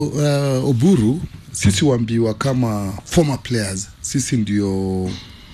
uh, Oburu, sisi waambiwa kama former players, sisi ndio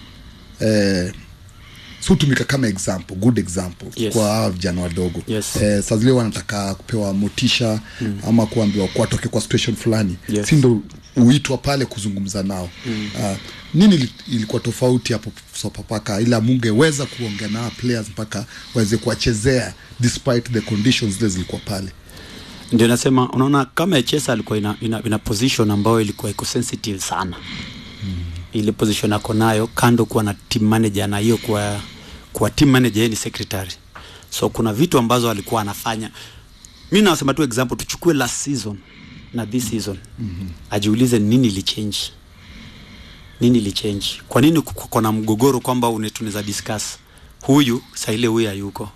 eh, si hutumika kama example, good example Yes. kwa hawa vijana wadogo Yes. eh, saa zile wanataka kupewa motisha mm. ama kuambiwa kuwatoke kwa situation fulani Yes. si ndo uitwa pale kuzungumza nao mm. uh, nini ili- ilikuwa tofauti hapo Sofapaka ila mungeweza kuongea na hawa players mpaka waweze kuwachezea despite the conditions zile zilikuwa pale ndio nasema unaona kama Echesa alikuwa ina, ina, ina position ambayo ilikuwa iko sensitive sana mm. ile position ako nayo kando kuwa na team manager na hiyo kuwa kuwa team manager yeye ni secretary so kuna vitu ambazo alikuwa anafanya mi nasema tu example tuchukue last season na this season mm-hmm. ajiulize nini ilichange nini ilichange kwa nini kuko kuko na mgogoro kwamba une- tunaweza discuss huyu saa ile huyu hayuko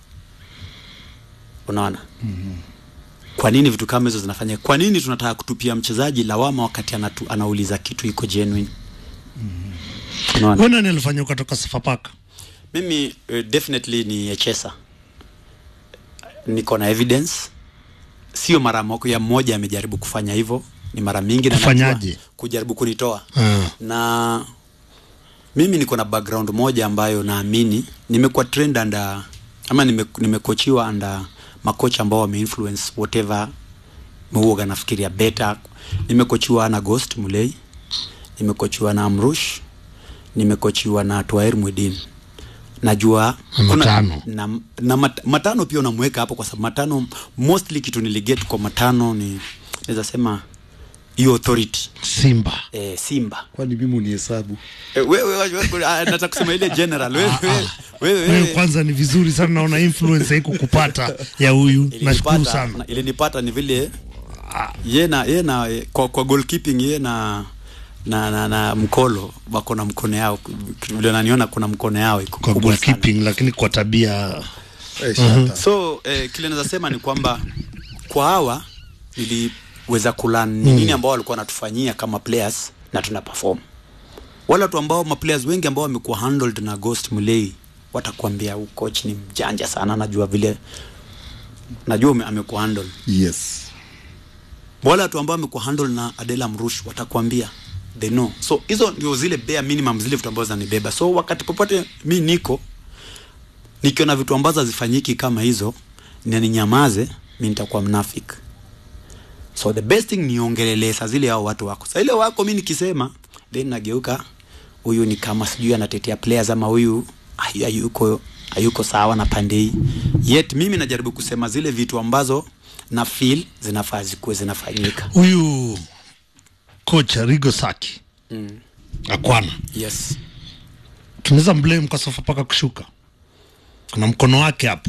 unaona kwa nini vitu kama hizo zinafanya kwa nini tunataka kutupia mchezaji lawama wakati anatu, anauliza kitu iko genuine unaona Wewe nani alifanya ukatoka Sofapaka? mimi uh, definitely ni echesa niko na evidence sio mara mo- ya mmoja amejaribu kufanya hivyo ni mara mingi na Kufanyaje? najua kujaribu kunitoa Ah. na mimi niko na background moja ambayo naamini nimekuwa trend under ama nime- nimekochiwa under makocha ambao wameinfluence whatever huoga nafikiria better nimekochiwa na Ghost Mulei nimekochiwa na Amrush nimekochiwa na Twair Mwedin najua Na kuna- Matano. na, na mat, matano pia unamweka hapo kwa sababu matano mostly kitu niliget kwa matano ni naweza sema hiyo authority Simba. eh, Simba kwani mimi unihesabu Eh, wewe wewe- wewe- ah, nataka kusema ile general wewe wewe- wewe Wewe wewe kwanza ni vizuri sana naona influence haiko kupata ya huyu. Nashukuru ilinipata sana. ilinipata ni vile ye na ye na eh, kwa, kwa goalkeeping ye na na, na, na mkolo wako na mkono yao vile naniona kuna mkono yao iko Kwa kubwa sana. goalkeeping lakini kwa tabia eh, shata. so eh, kile naweza sema ni kwamba kwa hawa niliweza kulan ni nini ambao walikuwa wanatufanyia kama players na tuna perform wale watu ambao maplayers wengi ambao wamekuwa handled na Ghost Mulei watakwambia huyu coach ni mjanja sana najua vile najua ume- amekuwa handle yes wale watu ambao wamekuwa handle na Adela Mrush watakwambia they know so hizo ndio zile bare minimum zile vitu ambazo zinanibeba so wakati popote mi niko nikiona vitu ambazo hazifanyiki kama hizo na ninyamaze mi nitakuwa mnafik so the best thing niongelelee saa zile hao watu wako saa ile wako mi nikisema then nageuka huyu ni kama sijui anatetea players ama huyu hayu- hayuko hayuko sawa na pande hii yet mimi najaribu kusema zile vitu ambazo na feel zinafaa zikuwe zinafanyika huyu kocha Rigo Saki mm. Akwana yes tunaweza blame kwa Sofapaka kushuka. Kuna mkono wake hapo.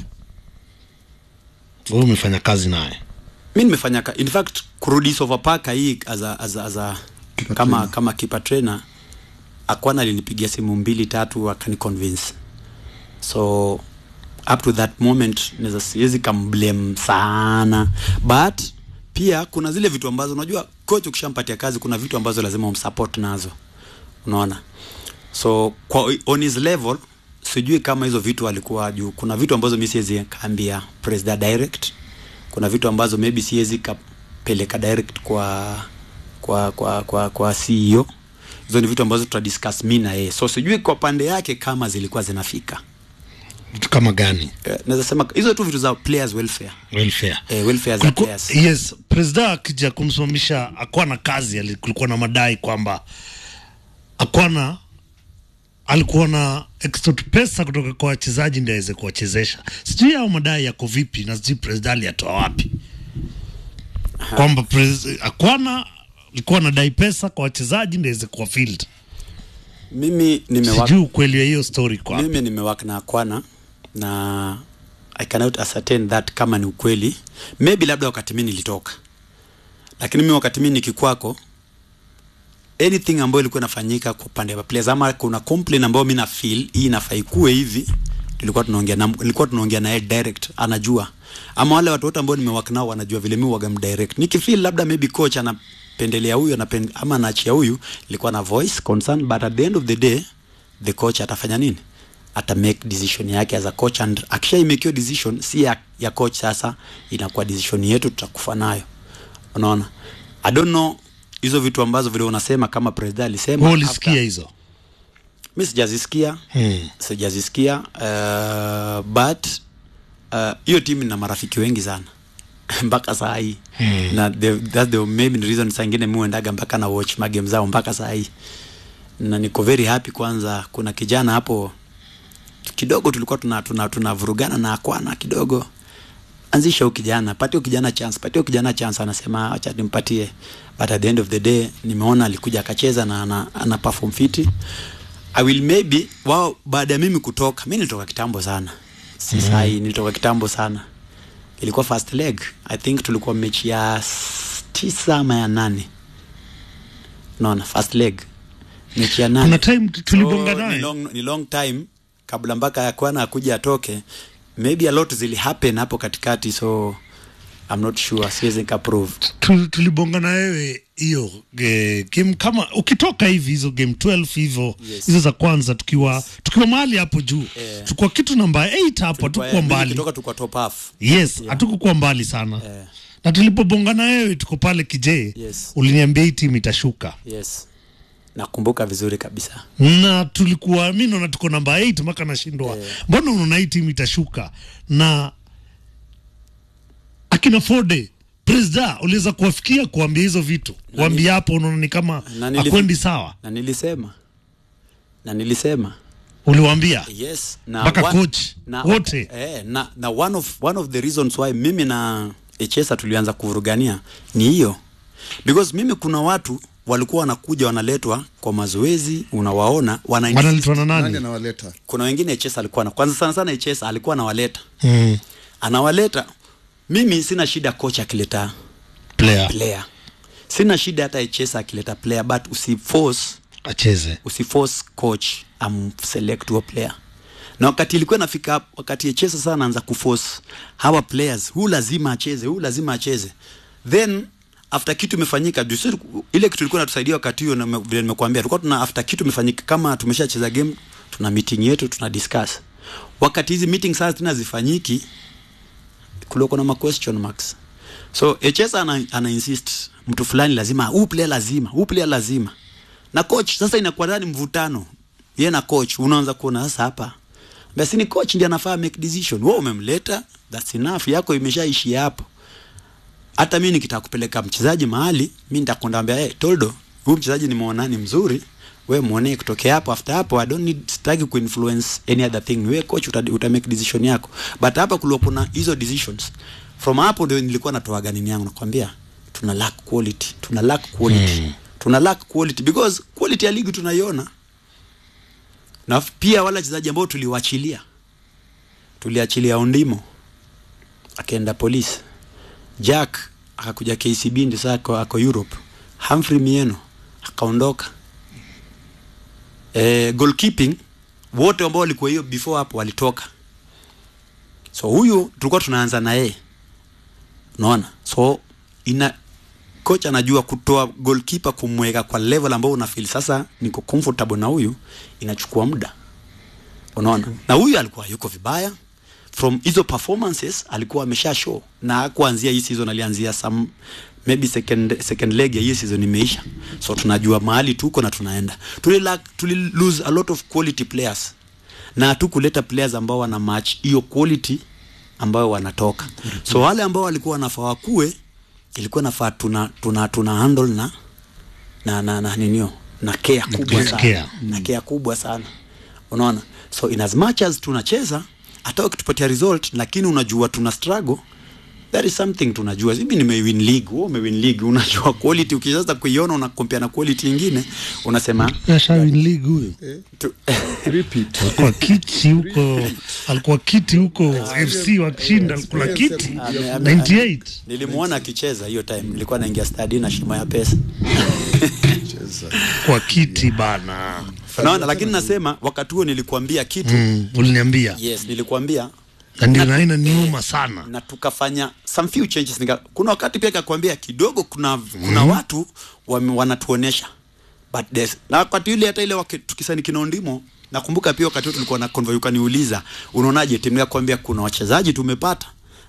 Wewe umefanya kazi naye. mi nimefanya ka- in fact kurudi Sofapaka hii as a, as a, as a, Keeper kama trainer. kama keeper trainer akwana alinipigia simu mbili tatu akani convince so up to that moment naweza siwezi kamblame sana but pia kuna zile vitu ambazo unajua coach ukishampatia kazi kuna vitu ambazo lazima umsupport nazo unaona so kwa on his level sijui kama hizo vitu alikuwa juu kuna vitu ambazo mi siwezi kaambia president direct kuna vitu ambazo maybe siwezi kapeleka direct kwa kwa kwa kwa kwa CEO hizo ni vitu ambazo tutadiscuss mi na yeye so sijui kwa pande yake kama zilikuwa zinafika Vitu kama gani? eh, naweza sema hizo tu vitu za players welfare Welfare. eh, welfare za Kuliku, players yes, president akija kumsimamisha Akwana kazi, ali- kulikuwa na madai kwamba Akwana alikuwa na extort pesa kutoka kwa wachezaji ndio aweze kuwachezesha. Sijui hao madai yako vipi na sijui president aliyatoa wapi, kwamba pres- Akwana alikuwa anadai pesa kwa wachezaji ndio aweze kuwa field. mimi nimewaka Sijui ukweli wa hiyo story kwa wapi. mimi nimewaka na Akwana na I cannot ascertain that kama ni ukweli maybe labda wakati mi nilitoka lakini mimi wakati mi nikikwako anything ambayo ilikuwa inafanyika kwa upande wa players ama kuna complaint ambayo mi na feel hii inafaa ikuwe hivi tulikuwa tunaongea na nilikuwa tunaongea naye direct anajua ama wale watu wote ambao nimewaka nao wanajua vile mi waga direct nikifeel labda maybe coach anapendelea huyu anapen, ama anaachia huyu ilikuwa na voice concern but at the end of the day the coach atafanya nini ata make decision yake as a coach and akisha make hiyo decision si ya, ya coach sasa inakuwa decision yetu tutakufa nayo unaona i don't know hizo vitu ambazo vile unasema kama president alisema Wewe ulisikia after- hizo mi sijazisikia Hmm. sijazisikia uh, but uh, hiyo timu ina marafiki wengi sana mpaka saa hii hmm. na the, that's the maybe the reason saa ingine mi uendaga mpaka na watch magame zao mpaka saa hii na niko very happy kwanza kuna kijana hapo kidogo tulikuwa tuna tuna tunavurugana na akwana kidogo anzisha huyu kijana patie huyu kijana chance patie huyu kijana chance anasema acha nimpatie but at the end of the day nimeona alikuja akacheza na ana, ana perform fiti i will maybe wao baada ya mimi kutoka mi nilitoka kitambo sana si mm. sahi nilitoka kitambo sana ilikuwa first leg i think tulikuwa mechi ya s- tisa ama ya nane naona first leg mechi ya nane kuna time tulibonga So, ni naye long, ni long time kabla mpaka yakwana akuja atoke maybe a lot zili happen hapo katikati so I'm not sure siwezi nikaprove Tu- tulibonga na wewe hiyo eh, game kama ukitoka hivi hizo game 12 hivyo Yes. hizo za kwanza tukiwa tukiwa mahali hapo juu Eh. tukua kitu namba 8 hapo hatukuwa mbali kutoka tukwa top half yes hatukukuwa mbali sana Eh. na tulipobonga na wewe tuko pale kijee Yes. uliniambia hii timu itashuka yes nakumbuka vizuri kabisa na tulikuwa mi naona tuko namba 8 mpaka nashindwa Eh. mbona unaona hii timu itashuka na akina fode presida uliweza kuwafikia kuambia hizo vitu kuambia hapo unaona ni kama Na nilif- akwendi sawa na nilisema na nilisema uliwaambia yes na Mpaka one- coach, na, wote. eh, na, na one, of, one of the reasons why mimi na echesa tulianza kuvurugania ni hiyo because mimi kuna watu walikuwa wanakuja wanaletwa kwa mazoezi unawaona wana wanaletwa na nani nani anawaleta kuna wengine echesa alikuwa na kwanza sana sana echesa alikuwa anawaleta mm. anawaleta mimi sina shida coach akileta player player sina shida hata echesa akileta player but usiforce acheze usiforce coach amselect huo player na wakati ilikuwa nafika hapo, wakati echesa sana anaanza kuforce hawa players huu lazima acheze huu lazima acheze then after kitu imefanyika juu sisi- ile kitu ilikuwa natusaidia wakati huo na me- vile nimekuambia tulikuwa tuna after kitu imefanyika kama tumeshacheza game tuna meeting yetu tuna discuss wakati hizi meeting sasa tena zifanyiki kulikuwa na ma question marks so echesa ana, ana insist mtu fulani lazima huu player lazima huu player lazima na coach sasa inakuwa ndani mvutano ye na coach unaanza kuona sasa hapa basi ni coach ndiye anafaa make decision wewe umemleta that's enough yako imeshaishi hapo hata mimi nikitaka kupeleka mchezaji mahali mi nitakwenda ambia hey, toldo huyu mchezaji nimeona ni mzuri we muone kutokea hapo after hapo i don't need sitaki kuinfluence any other thing we coach uta, uta make decision yako but hapa kulikuwa kuna hizo decisions from hapo ndio nilikuwa natoaga nini yangu nakwambia tuna lack quality tuna lack quality hmm. tuna lack quality because quality ya ligi tunaiona na f- pia wale wachezaji ambao tuliwachilia tuliachilia Ondimo akaenda polisi Jack akakuja KCB ndio sasa ako, ako Europe Humphrey Mieno akaondoka eh, goalkeeping wote ambao walikuwa hiyo before hapo walitoka so huyu tulikuwa tunaanza na yeye unaona so ina coach anajua kutoa goalkeeper kumweka kwa level ambao unafeel sasa niko comfortable na huyu inachukua muda unaona na huyu alikuwa yuko vibaya from hizo performances alikuwa amesha show na kuanzia hii season alianzia some maybe second second leg ya hii season imeisha so tunajua mahali tuko na tunaenda tuli, lack, tuli lose a lot of quality players na hatukuleta players ambao wana match hiyo quality ambayo wanatoka so wale ambao walikuwa wanafaa wakue ilikuwa nafaa tuna tuna tuna handle na na na, na ninio na care kubwa sana care. na care kubwa sana unaona so in as much as tunacheza hata ukitupatia result lakini unajua tuna struggle that is something tunajua mimi nimewin league wewe umewin league unajua quality ukianza kuiona una compare na quality nyingine unasema ashawin league huyu tu, repeat alikuwa kiti huko alikuwa kiti huko fc wakishinda alikula kiti Ame- ame- 98 nilimuona akicheza hiyo time nilikuwa naingia stadi na shimo ya pesa cheza kwa kiti bana unaona lakini nasema wakati huo nilikuambia kitu mm, uliniambia yes nilikuambia na ndio naina niuma sana na tukafanya some few changes nika, kuna wakati pia kakwambia kidogo kuna kuna watu wame, wanatuonesha but there's, na wakati yule hata ile waki- tukisani kinaondimo nakumbuka pia wakati huo tulikuwa na convoy ukaniuliza unaonaje timu ya kuambia kuna wachezaji tumepata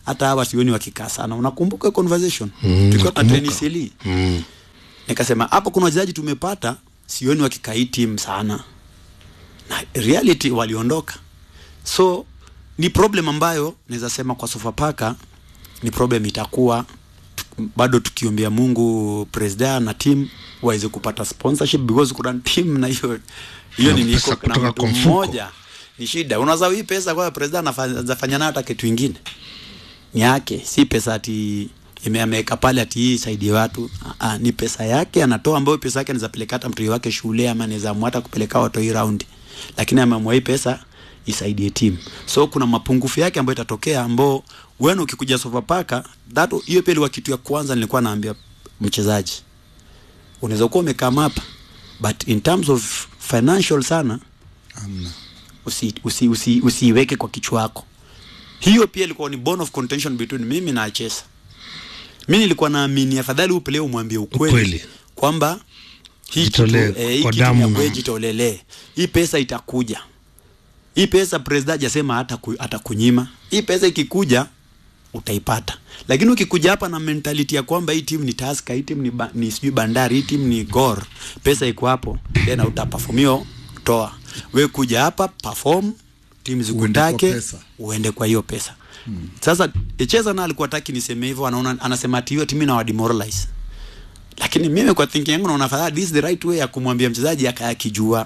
hata hawa sioni wakikaa sana unakumbuka hiyo conversation mm, tulikuwa tuna train nakumbuka. CLE mm. nikasema hapo kuna wachezaji tumepata sioni wakikaa hii timu sana na reality waliondoka so ni problem ambayo naweza sema kwa Sofapaka ni problem itakuwa tu- bado tukiombea Mungu presida na team waweze kupata sponsorship because kuna team na hiyo hiyo Na ni pesa niko na kutoka mtu kwa mfuko. mmoja ni shida unaweza hii pesa kwa presida anafanya nayo hata kitu ingine ni yake si pesa ati ime- ameweka pale ati hii saidie watu Ah, ah, ni pesa yake anatoa ambayo pesa yake anaweza peleka hata mtoi wake shule ama anaweza amua hata kupeleka watoi raundi lakini ameamua hii pesa isaidie timu so kuna mapungufu yake ambayo itatokea ambao wewe ukikuja Sofapaka that hiyo pia ilikuwa kitu ya kwanza nilikuwa naambia mchezaji unaweza kuwa umekaa hapa but in terms of financial sana Amna. usiiweke usi, usi, usiiweke kwa kichwa yako hiyo pia ilikuwa ni bone of contention between mimi na Chesa. Mi nilikuwa naamini afadhali upele umwambie ukweli, Ukweli. kwamba hii kitu, Jitolee eh, hii kwa kitu damu ya na- kwe jitolelee, hii pesa itakuja. Hii pesa president hajasema hata ku, atakunyima. Hii pesa ikikuja utaipata, lakini ukikuja hapa na mentality ya kwamba hii timu ni Tusker, hii timu ni, ba, ni sijui Bandari, hii timu ni Gor, pesa iko hapo, then utaperform hiyo, toa we kuja hapa perform, timu Uende kwa zikutake pesa. uende kwa hiyo pesa hmm. Sasa Echeza na alikuwa taki niseme hivyo, anaona anasema ati hiyo timu inawa demoralize, lakini mimi kwa thinking yangu naona afadhali this is the right way ya kumwambia mchezaji aka akijua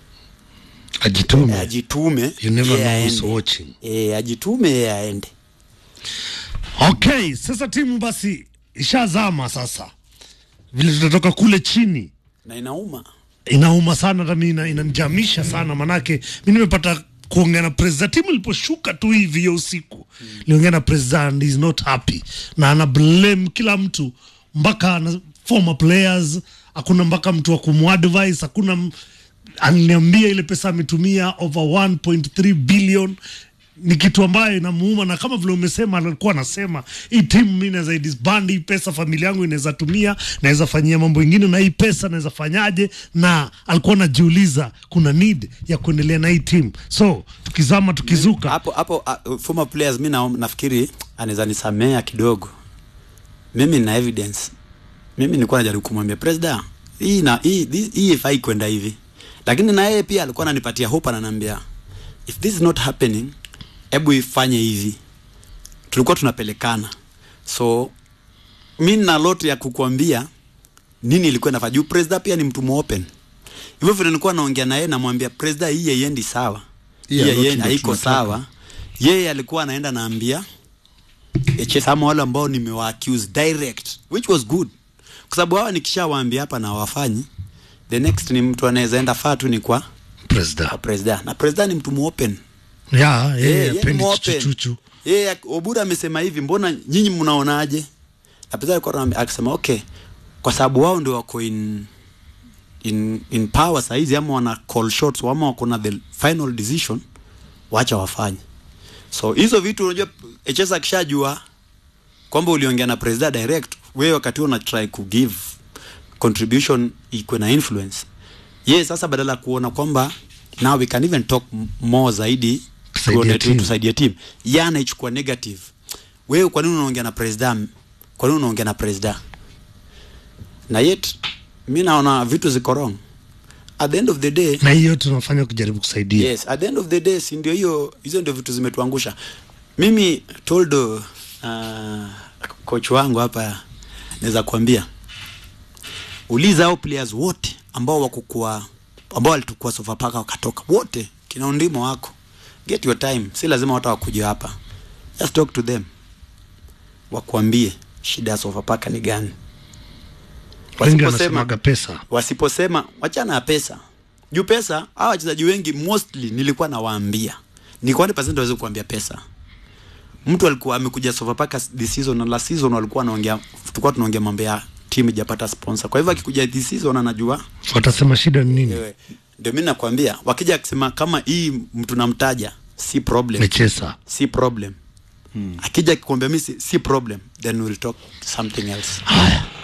ajitume ajitume, You never yeye know who's aende. watching. Eh, ajitume yeye aende. okay sasa timu basi ishazama sasa vile tutatoka kule chini na inauma inauma sana hata mi ina- inanijamisha sana manake mi nimepata kuongea na president timu iliposhuka tu hivi hiyo usiku liongea na president and is not happy na ana blame kila mtu mpaka ana former players hakuna mpaka mtu wa kumadvise hakuna m- aliniambia ile pesa ametumia over 1.3 billion ni kitu ambayo inamuuma na kama vile umesema alikuwa anasema hii timu mi naweza disband hii pesa familia yangu inaweza tumia naweza fanyia mambo ingine na hii pesa naweza fanyaje na alikuwa anajiuliza kuna need ya kuendelea na hii timu so tukizama tukizuka hapo hapo uh, former players mi na, nafikiri anaweza nisamea kidogo mimi na evidence mimi nilikuwa najaribu kumwambia president hii na hii this- hii ifai kwenda hivi lakini na yeye pia alikuwa ananipatia hope ananiambia if this is not happening hebu ifanye hivi tulikuwa tunapelekana so mi na lot ya kukuambia nini ilikuwa inafaa juu president pia ni mtu muopen hivyo vile nilikuwa naongea na yeye namwambia president hii haiendi sawa Hii hii ya lot haiendi- ndio haiko tunataka. sawa yeye alikuwa anaenda naambia HS ama wale ambao nimewa accuse direct which was good kwa sababu hawa nikishawaambia hapa na wafanyi the next ni mtu anaweza enda faa tu ni kwa president kwa president na president ni mtu muopen ya Eh, yeye yani apendi muopen. chuchuchu Yeye Obura amesema hivi, mbona nyinyi mnaonaje? Na Peter alikuwa anamwambia- akisema okay, kwa sababu wao ndio wako in in in power saizi, ama wana call shots ama wako na the final decision, wacha wafanye. So hizo vitu unajua, HS akishajua kwamba uliongea na president direct, wewe wakati huo una try ku give contribution iko na influence yeye sasa badala ya kuona kwamba now we can even talk m- more zaidi Tusaidia tuone tu- team. tusaidie team yeye anaichukua negative wewe kwa nini unaongea na president kwa nini unaongea na president na yet mi naona vitu ziko wrong at the end of the day na hiyo tunafanya kujaribu kusaidia yes at the end of the day si ndio hiyo hizo ndio vitu zimetuangusha mimi toldo uh, coach wangu hapa naweza kuambia uliza hao players wote ambao wako kwa ambao walitukua Sofapaka wakatoka wote kina undimo wako get your time si lazima watu wakuja hapa just talk to them wakuambie shida ya Sofapaka ni gani wengi Wasiposema- wanasemaga pesa wasiposema wachana na pesa juu pesa hawa wachezaji wengi mostly nilikuwa nawaambia nilikuwa 100% waweze kuambia pesa mtu alikuwa amekuja Sofapaka this season na last season walikuwa wanaongea tulikuwa tunaongea mambo ya timu ijapata sponsor kwa hivyo akikuja this season anajua watasema shida ni nini wewe ndio mimi nakwambia wakija akisema kama hii mtu namtaja si problem mechesa si problem akija akikwambia mimi si, si problem then we'll talk something else haya